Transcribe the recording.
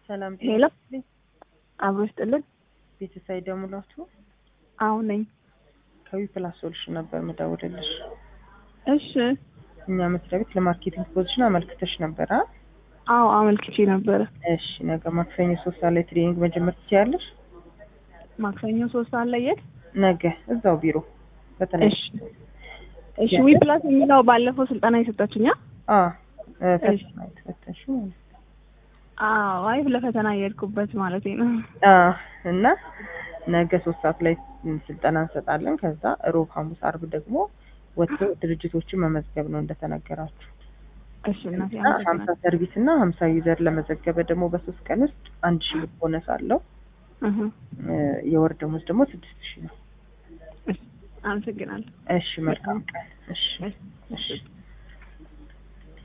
ሰላም ሄሎ ጤና አብሮ ይስጥልን። ቤተሰብ ደሙላቱ አሁን ነኝ። ከዊ ፕላስ ሶሉሽን ነበር ምደውልልሽ። እሺ። እኛ መስሪያ ቤት ለማርኬቲንግ ፖዚሽን አመልክተሽ ነበር አ አዎ አመልክቼ ነበረ። እሺ ነገ ማክሰኞ ሶስት ሰዓት ላይ ትሬኒንግ መጀመር ትችያለሽ። ማክሰኞ ሶስት ሰዓት ላይ የት? ነገ እዛው ቢሮ በተለይ እሺ እሺ። ዊ ፕላስ የሚለው ባለፈው ስልጠና የሰጣችኛ? አ ፈተና የተፈተንሽ ማለት ነው። አዎ አይ ለፈተና የሄድኩበት ማለት ነው። አ እና ነገ ሶስት ሰዓት ላይ ስልጠና እንሰጣለን። ከዛ ሮብ፣ ሐሙስ፣ አርብ ደግሞ ወጥቶ ድርጅቶችን መመዝገብ ነው እንደተነገራችሁ። እሺ እናቴ እና ሀምሳ ሰርቪስ እና ሀምሳ ዩዘር ለመዘገበ ደግሞ በሶስት ቀን ውስጥ አንድ ሺህ ብር ቦነስ አለው። እህ የወር ደሞዝ ደግሞ ስድስት ሺህ ነው። አመሰግናለሁ። እሺ መልካም ቀን። እሺ እሺ